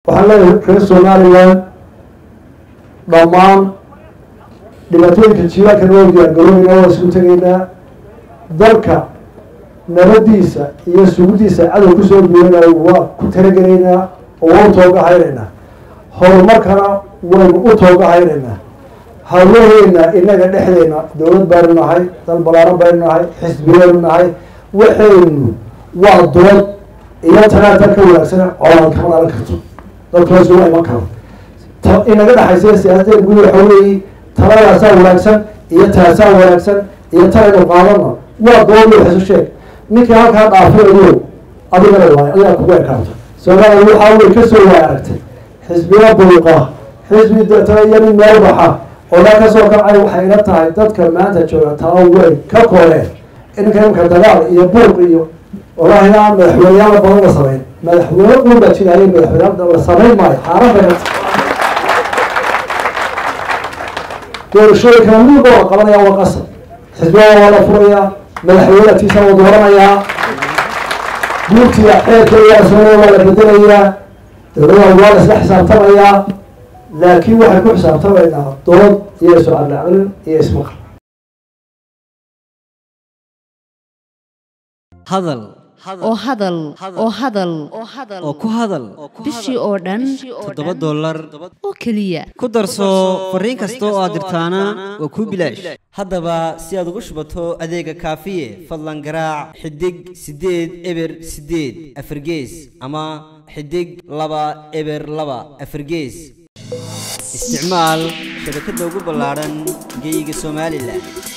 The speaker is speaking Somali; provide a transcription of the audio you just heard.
waxaan leeyahay reer somaliland dhammaan dhibaatooyinka jiilaanka noo diyaargaroobeyna waa isku tegaynaa dalka nabadiisa iyo sugudiisa cadow kusoo duwanayo waa ku talagelaynaa oo waa u toogahaynaynaa horumarkana waynu u toogahaynaynaa hawlaheena inaga dhexdeena dowlad baynu nahay dal balaaran baynu nahay xisbiyaynu nahay waxaynu waa dood iyo talaata ka wanaagsan coolan kama dhalan karto dadkaas waa iman karo inaga dhexaysa siyaasadeen guud waxa weeye taladaasaa wanaagsan iyo taasaa wanaagsan iyo talaynu qaadano waa dood wax isu sheeg ninkii halkaa dhaafinayo adigana waay adigaa kugu ekaanto soomaaliya waxaa wey kasoo waay aragtay xisbiya buuqa xisbi deetana iyo nin meel baxa oo dhan kasoo kacay waxay ila tahay dadka maanta jooga tala weyn ka kooreen inka imka dagaal iyo buuq iyo wallaahi aan madaxweyneyaala badan la samayn madaxweyne uun baa jiraayay madaxweyne la samayn maayo xaaraan bay doorashooyinkana midba waa qabanaya waa qasab xisbiyada waa la furayaa madaxweynatiisa waa dooranayaa guurtiga xeerka iyaasooya waa la bedelayaa dowladaha waa la isla xisaabtamayaa laakiin waxay ku xisaabtamaynaa dood iyo isocadlaclin iyo ismaqal hadal oo hadal oo hadal oo ku hadal bishii oo dhan toddoba dollar oo keliya ku darso fariin kasta oo aad dirtaana waa kuu bilaash haddaba si aad ugu shubato adeega kaafiye fadlan garaac xidig siddeed eber siddeed afargees ama xidig laba eber laba afargees isticmaal shabakadda ugu ballaadhan geeyiga somalilan